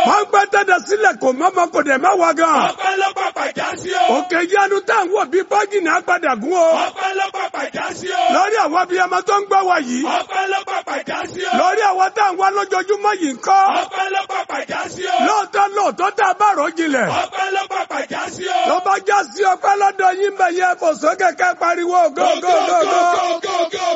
wọ́n gbẹ́ tẹ́tẹ́ sílẹ̀ kò mọ́mọ́ kò dẹ̀ má wá gan. Ọpẹ́ ló pàpà já sí o. òkè yanu tá à ń wò bí bọ́jì náà padà gún o. Ọpẹ́ ló pàpà já sí o. lórí àwọn abiyamọ tó ń gbọ́ wa yìí. Ọpẹ́ ló pàpà já sí o. lórí àwọn tá à ń wá lójoojúmọ́ yìí ń kọ́. Ọpẹ́ ló pàpà já sí o. lóòótọ́ lóòótọ́ tá a bá rò jinlẹ̀. Ọpẹ́ ló pàpà já sí o. ló bá já sí ọpẹ́ lọ́dọ̀ yín bẹ̀ yẹ fò sókè ká pariwo gógógógó.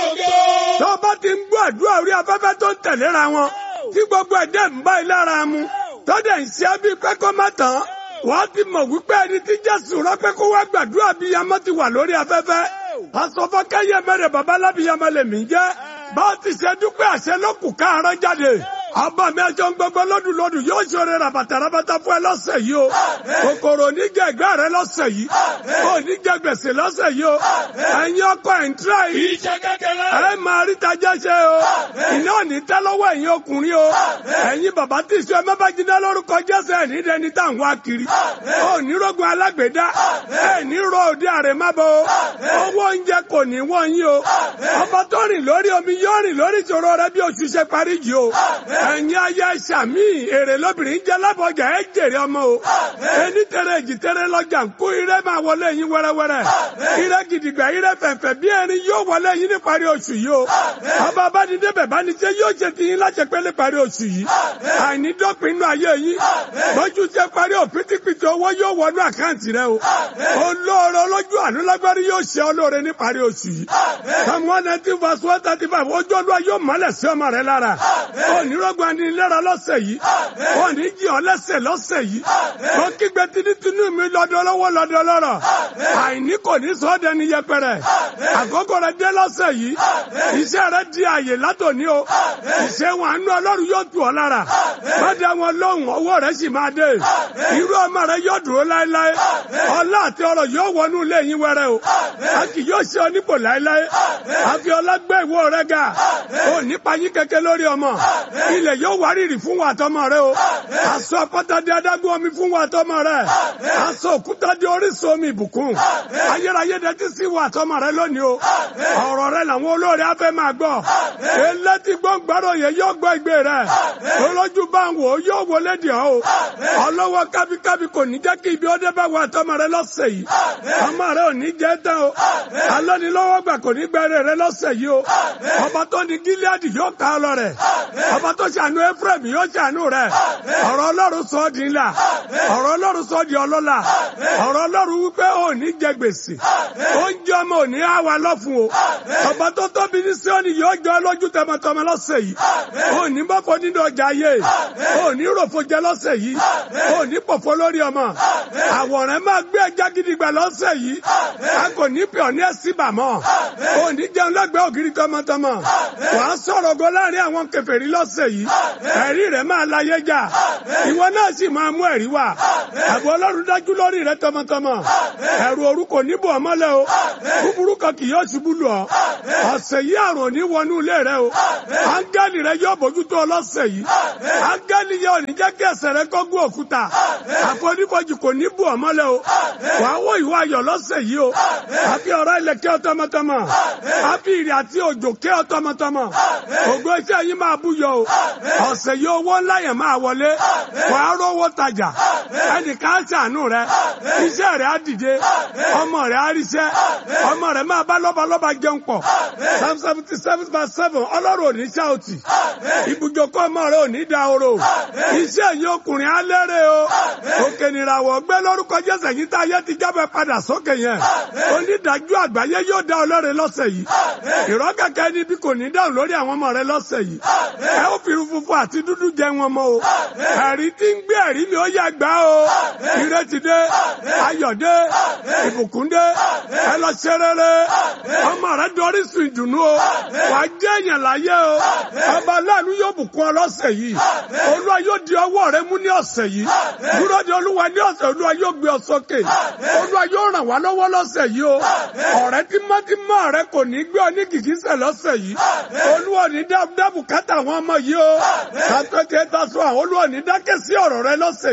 tó bá ti ń gbọ́ àdúrà orí afẹ́fẹ́ tó ń tẹ̀léra wọn tí gbogbo ẹ̀dẹ̀ ń bá ilé ara mu tó dẹ̀ ń ṣe bí pé kó má tán wọ́n ti mọ̀ wípé ẹni tí Jésù rán pé kó wá gbàdúrà bí yamọ́ ti wà lórí afẹ́fẹ́ asọ́fọ́kẹ́yẹ mẹ́rẹ̀ babalábíyamọ lèmi jẹ́ bá a ti ṣe dúpẹ́ àṣẹ lókù káàárọ̀ jáde ọba mi aṣọ ń gbogbo lọ́dún lọ́dún yóò ṣoore rabata rabata fún ẹ lọ́sẹ̀ yìí o kòkòrò oníjẹ ẹgbẹ́ rẹ lọ́sẹ̀ yìí oníjẹ gbèsè lọ́sẹ̀ yìí o ẹ̀yin ọkọ ẹ̀ ń tíra yìí Iṣẹ́ kékeré. ẹ máa rí tajẹ́ ṣe o iná ò ní tẹ́ lọ́wọ́ ẹ̀yin ọkùnrin o ẹ̀yin bàbá tí ìṣó ẹ má bá jiná lórúkọ Jésù ẹ̀ ní dẹni tá à ń wá kiri ó ní rogun alágbèédá ẹ̀ ní ro òde àrèmábọ̀ o owó oúnjẹ kò ní wọ́n yín o ọba tó rìn lórí omi yóò rìn lórí ìṣòro rẹ bí oṣù ṣe parí yìí o ẹ̀yin ayé ṣàmì èrè lóbìnrin jẹ́ lábọ̀jà ẹ̀ jèrè ọmọ o ẹni tẹ̀rẹ̀ èjì tẹ̀rẹ̀ lọ́jà ń kó ire máa wọlé yín wẹ́rẹ́wẹ́rẹ́ ire gidigba ire fẹ̀fẹ̀ bí erin yóò wọlé yín ní parí oṣù yìí o ọba abánidébẹ̀ bánijẹ́ yóò ṣe ti yín láṣẹ pé ní parí oṣù yìí àìní dọ́pin inú ayé yín lójú ṣe parí òpítípitì owó yóò wọnú àkáǹtì rẹ o olóore olójú àánú lágbárí yóò ṣe olóore ní parí oṣù yìí psalm one nineteen verse one thirty five ojú olúwa yóò mọ́lẹ̀ sí ọmọ rẹ lára onírọ́gbọ̀n anilẹ́ra lọ́sẹ̀ yìí òní jí ọ lẹ́sẹ̀ lọ́sẹ̀ yìí mo kígbe tinútinú mi lọ́dọ̀ lọ́wọ́ lọ́dọ̀ lọ́rọ̀ àìní kò ní sọ ọ́ dẹni yẹpẹrẹ àkókò rẹ dé lọ́sẹ̀ yìí iṣẹ́ rẹ di àyè látòní o ìṣe wọn àánú ọlọ́run yóò tù ọ́ lára má dá wọn lóhùn owó rẹ sì máa dé irú ọmọ rẹ yóò dúró láéláé ọlá àti ọrọ̀ yóò wọnú ilé yín wẹrẹ o a kì yóò ṣe ọ nípò láéláé àfi ọlá gbé ìwọ rẹ ga ò nípa yín kẹkẹ lórí ọmọ ilẹ̀ yóò wárìrì fún wa àtọmọ rẹ o aṣọ àpáta di adágún omi fún wa àtọmọ rẹ aṣọ òkúta di orísun omi ìbùkún ayérayé dẹtí sí wa àtọmọ rẹ lónìí o ọ̀rọ̀ rẹ làwọn olóore afẹ́ máa gbọ́ elétí gbọ́ngbàrọ̀ yẹn yóò gbọ́ ìgbé rẹ olójú bá ń wò ó yóò wọlé dì ọ́ o ọlọ́wọ́ kábíkábí kò ní jẹ́ kí ibi ó dé bá wa àtọmọ rẹ lọ́sẹ̀ yìí ọmọ rẹ ò ní jẹ́ tán o alọ́nilọ́wọ́ gbà kò ní gbẹ́rẹ́ rẹ lọ́sẹ̀ yìí o ọba tó ní gíláàdì yóò ká ọ lọ rẹ ọba tó ṣàánú Éfúrẹ́mù yóò ṣàánú rẹ ọ̀rọ̀ Ọlọ́run sọ ọ́ di ńlá ọ̀rọ̀ Ọlọ́run sọ ọ́ di ọlọ́lá ọ̀rọ̀ Ọlọ́run wípé ò ní jẹ gbèsè oúnjẹ ọmọ ò ní á wa lọ́fun o ọba tó tóbi ní Síónì yóò jọ lójú tọmọtọmọ lọ́sẹ̀ yìí ò ní bọ́fọ nínú ọjà ayé ò ní ròfo jẹ lọ́sẹ̀ yìí ò ní pọ̀fọ́ lórí ọmọ àwòrán máa gbé ẹja gidigba lọ́sẹ̀ yìí a kò ní pè ọ́ ní ẹ̀sìn bàmọ́ ò ní jẹun lẹ́gbẹ̀ẹ́ ògiri tọmọtọmọ wàá sọ̀rọ̀ ògo láàrin àwọn kèfèrí lọ́sẹ̀ yìí ẹ̀rí rẹ̀ máa láyé jà ìwọ náà sì máa mú ẹ̀rí wá àbọ̀ ọlọ́run dájú lórí rẹ̀ tọmọtọmọ ẹ̀rù òru kò ní bò ọ́ mọ́lẹ̀ o búburú kan kì yóò ṣubú lù ọ́ ọ̀sẹ̀ yìí àrùn ní wọnú ilé rẹ o áńgẹ́lì rẹ yóò bójútó ọ lọ́sẹ̀ yìí áńgẹ́lì yóò ní jẹ́ kí ẹsẹ̀ rẹ kó gún òkúta àfonífojì kò ní bò ọ́ mọ́lẹ̀ o wàá wọ ìwọ ayọ̀ lọ́sẹ̀ yìí o àfi ọ̀rọ̀ ilẹ̀ kẹ́ ọ tọmọtọmọ àfi ìrì àti òjò kẹ́ ọ tọmọtọmọ ògo iṣẹ́ yìí máa búyọ o ọ̀sẹ̀ yìí owó ńlá yẹn máa wọlé wàá rówó tajà ẹnìkan á ṣàánú rẹ iṣẹ́ rẹ á dìde ọmọ rẹ á ríṣẹ́ ọmọ rẹ máa bá lọ́balọ́ba jẹun pọ̀ psalm seventy seven verse seven ọlọ́run ò ní ṣáòtì ibùjókòó ọmọ rẹ ò ní da oro iṣẹ́ yìí ọkùnrin á lérè o òkè nìràwọ̀ gbé lórúkọ jésù yìí tá ayé ti jábẹ́ padà sókè yẹn onídàájú àgbáyé yóò dá ọlọ́run lọ́sẹ̀ yìí ìrọ́kẹ̀kẹ́ níbi kò ní dáhùn lórí àwọn ọmọ rẹ lọ́sẹ̀ yìí ẹ ó fi funfun àti dúdú jẹ wọn mọ́ o ẹ̀rí tí ń gbé ẹ̀rí mi ó yá gbá o ìrètí dé ayọ̀ dé ìbùkún dé ẹ lọ ṣe rere ọmọ rẹ dorí sùn ìdùnnú o wà á jẹ́ èèyàn láyé o ọba aláàánú yóò bùkún ọ lọ́sẹ̀ yìí olúwa yóò di ọwọ́ rẹ mú ní ọ̀sẹ̀ yìí dúró de olúwa ní ọ̀sẹ̀ olúwa yóò gbé ọ sókè olúwa yóò ràn wá lọ́wọ́ lọ́sẹ̀ yìí o ọ̀rẹ́ tímọ́tímọ́ rẹ kò ní gbé ọ ní kìkísẹ̀ lọ́sẹ̀ yìí olúwa ní dábùkátà àwọn ọmọ yìí o kàtó tiẹ̀ ta sọ àwọn olúwa ní dákẹ́ sí ọ̀rọ̀ rẹ lọ́sẹ̀ yìí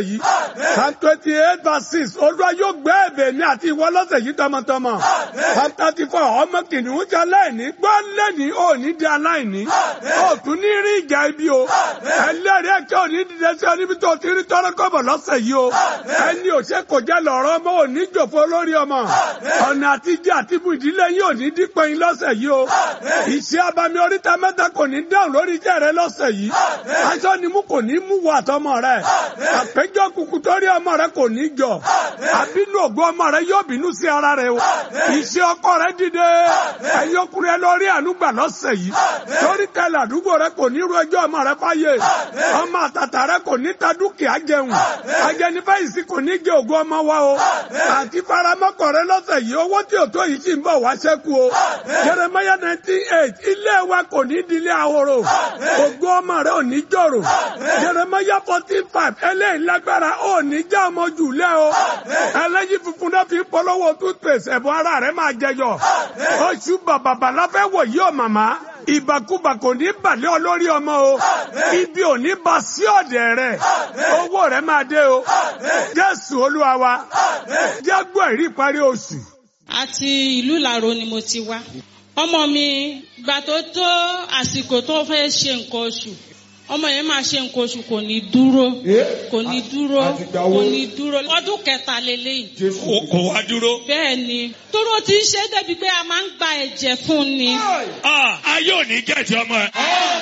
psalm twenty eight verse six olúwa yóò gbé ẹ̀bẹ̀ mi àti ìwọ lọ́sẹ̀ yìí tọmọtọmọ psalm thirty four ọmọ kìnìún jẹ aláìní gbọ́ lẹ́ni ò ní di aláìní ò tún ní rí ìjà ibi o ẹlẹ́rìí ẹ̀kẹ́ ò ní dìde sí ọ níbi tó ti rí tọ́rọ́ kọ́bọ̀ lọ́sẹ̀ yìí o ẹni ò ṣe kò jẹ́ lọ́rọ́ ọmọ ò ní jòfó lórí ọmọ ọ̀nà àtijọ́ àti ibù ìdílé yìí ò ní dípẹ́ yín lọ́sẹ̀ yìí o ìṣe abami oríta mẹ́ta kò ní dáhùn lórí iṣẹ́ rẹ lọ́sẹ̀ yìí aṣọ ni mú kò ní mú wọ àtọmọ rẹ àpéjọ kùkù torí ọmọ rẹ kò ní jọ àbínú ògbó ọmọ rẹ yóò bínú sí ara rẹ o ìṣe ọkọ rẹ dìde ẹ̀yin ọkùnrin ẹ lọ rí ànúgbà lọ́sẹ̀ yìí torí kẹlẹ̀ àdúgbò rẹ kò ní ru ẹjọ́ ọmọ rẹ fáyé ọmọ àtàtà rẹ kò ní ta dúkìá jẹun ajẹnifẹ̀yìntì kò ní jẹ ògo ọmọ wa o àti faramọ́kọ rẹ lọ́sẹ̀ yìí owó tí ò tó yìí sì ń bọ̀ wá ṣẹ́kù o Jeremiah nineteen eight ilé wa kò ní dilé ahoro ògo ọmọ rẹ ò ní jòrò Jeremiah fourteen five eléyìí lágbára ò ní já ọmọ jù lẹ́ o ẹlẹ́yìn funfun náà fi ń polówó toothpaste ẹ̀bùn ara rẹ máa jẹyọ oṣù bàbàbà láfẹ́ wọ̀ yí ọ̀ màmá ìbàkúbà kò ní bàlẹ́ olórí ọmọ o ibi ò ní ba sí ọ̀dẹ̀ rẹ̀ owó rẹ̀ máa dé o Jésù Olúwa wa jẹ́ gbọ́ ìrí ìparí oṣù. àti ìlú Ìlàró ni mo ti wá ọmọ mi gbà tó tó àsìkò tó fẹ́ ṣe nǹkan oṣù ọmọ yẹn máa ṣe nǹkan oṣù kò ní dúró kò ní dúró kò ní dúró ọdún kẹta lélẹ́yìí kò wá dúró. bẹ́ẹ̀ ni tóró ti ń ṣe débi pé a máa ń gba ẹ̀jẹ̀ fún ni. Ah, ayé ò ní gẹ̀ẹ́tì ọmọ ẹ.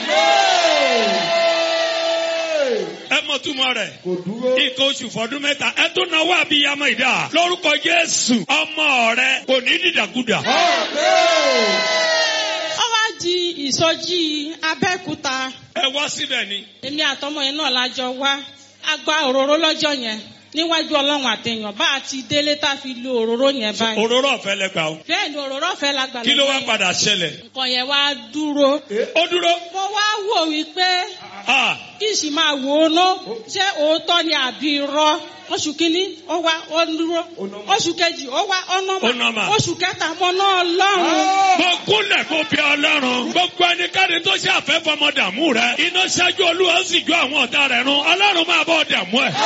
ẹ mọ túmọ̀ rẹ̀. nǹkan oṣù fọdún mẹ́ta ẹ tó náwó àbíyamọ ìdá. lórúkọ Jésù ọmọ rẹ kò ní dìdàkudà. ó wá di ìsọjí Abẹ́òkúta ẹ wá síbẹ̀ ni. èmi àtọmọ yẹn náà lájọ wá a gba òróró lọ́jọ́ yẹn níwájú ọlọ́run àtẹ̀yàn bá a ti délé tá a fi lo òróró yẹn báyìí. òróró ọ̀fẹ́ lẹ gbà o. bẹ́ẹ̀ ni òróró ọ̀fẹ́ la gbà kí ló wá lọ́jọ́ yẹn. padà ṣẹlẹ̀. nǹkan yẹn wá dúró. ó dúró. mo wá wò wípé Ah, kí n sì máa wò ó ná ṣé òótọ́ ni àbí irọ́ oṣù kínní ó wá ó dúró oṣù kejì ó wá ó Ó nọ́mà. nọ́mà oṣù kẹta mo ná ọlọ́run. mo kúnlẹ̀ kó bí ọlọ́run. gbogbo ẹnikẹ́ni tó ṣe àfẹ́ fọmọ dààmú rẹ. iná ṣáájú olúwa ó sì jó àwọn ọ̀tá rẹ̀ run. ọlọ́run máa bọ́ dààmú ẹ̀.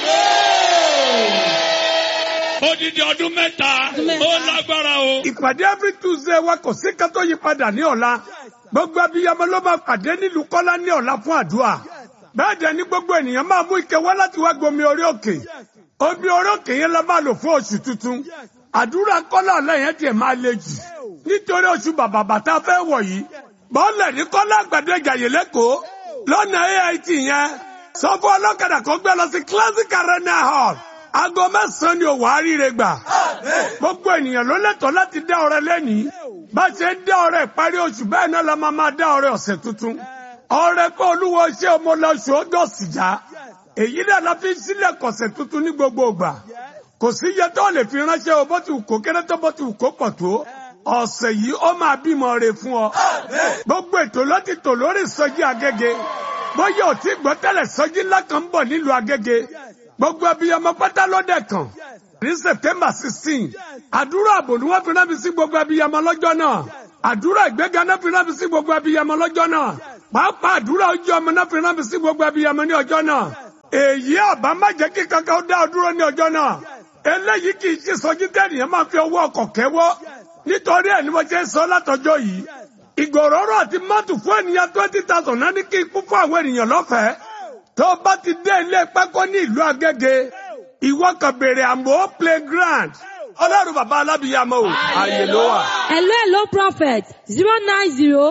odidi ọdún mẹ́ta Ọdún mẹ́ta. ó lágbára o. ìpàdé every Tuesday wa kò sí kátó yí padà ní ọ̀la gbogbo abiyamọ ló máa pàdé nílùú Kọ́lá ní ọ̀la fún àdúrà bẹ́ẹ̀ dẹ̀ ni gbogbo ènìyàn máa mú ike wá láti wá gbomi orí òkè omi orí òkè yẹn la máa lò fún oṣù tuntun àdúrà Kọ́lá ọ̀la yẹn tiẹ̀ máa le jù nítorí oṣù bàbà bàtà fẹ́ wọ̀ yìí bọ́ọ̀lẹ̀ ní Kọ́lá àgbàdo ìjàyè lẹ́kọ̀ọ́ lọ́nà AIT yẹn sọ fún ọlọ́kadà kó gbé lọ sí classic arena hall aago mẹ́sàn-án ni òwò àríire gbà gbogbo ènìyàn ló lẹ́tọ̀ọ́ láti dá ọrẹ lẹ́nìí bá ṣe ń dá ọrẹ ìparí oṣù bẹ́ẹ̀ náà la máa máa dá ọrẹ ọ̀sẹ̀ tuntun ọrẹ pé olúwo ṣé ọmọ lọ́sù ó dọ̀sì já èyí náà la fi ń sílẹ̀ kọ̀sẹ̀ tuntun ní gbogbo ìgbà kò sí iye tó lè fi ránṣẹ́ o bó ti wù kó kéré tó bó ti wù kó pọ̀ tó ọ̀sẹ̀ yìí ó máa bímọ re fún ọ gbogbo ètò ló ti tò lórí ìsọjí agége bóyá ò tí gbọ́ tẹ́lẹ̀ sọjí ńlá kan ń bọ̀ nílùú agége gbogbo abiyamọ pátá lọ́dẹ̀ kan ní september sixteen àdúrà àbò ni wọ́n fi rán mi sí gbogbo abiyamọ lọ́jọ́ náà àdúrà ìgbéga náà fi rán mi sí gbogbo abiyamọ lọ́jọ́ náà pàápàá àdúrà ojú ọmọ náà fi rán mi sí gbogbo abiyamọ ní ọjọ́ náà èyí àbá má jẹ́ kí kankan ó dá ọ dúró ní ọjọ́ náà eléyìí kì í ṣe sọjí tẹ́nìyàn máa fi ọwọ́ ọkọ̀ kẹ́wọ́ nítorí ẹ̀ ni mo ṣe ń sọ látọjọ́ yìí ìgòròrò àti mọ́tò fún ènìyàn twenty thousand náà ní kí n kú fún àwọn ènìyàn lọ́fẹ̀ẹ́ tó o bá ti dé ilé pákó ní ìlú Agége ìwọ kan béèrè àmọ́ playground ọlọ́run bàbá alábìyàmọ o ààyè ló wà. Hello, hello, prophet. Zero nine zero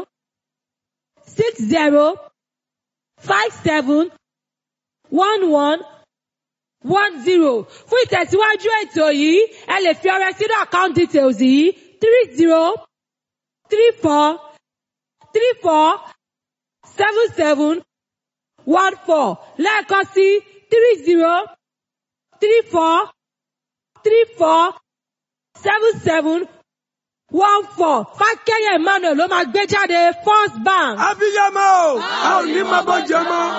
six zero five seven one one one zero. Fún ìtẹ̀síwájú ètò yìí, ẹ lè fi ọrẹ sínú account details yìí three zero three four three four seven seven one four lẹ́ẹ̀kan sí three zero three four three four seven seven one four fákẹ́yẹ̀ emmanuel ló máa gbé jáde first bank. abiyamọ o a ò ní máa bọ́ jẹ mọ́.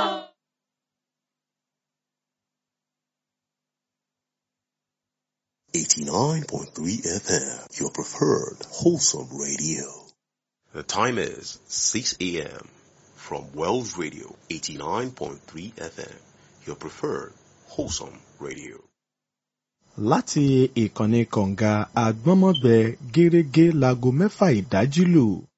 Eighty-nine point three FM, your preferred wholesome radio. The time is six a.m. from Wells Radio, eighty-nine point three FM, your preferred Wholesome Radio. láti ìkànnì kọ̀ǹga àgbọ́nmọ́gbẹ gẹ́rẹ́gẹ́ láago mẹ́fà ìdájí lù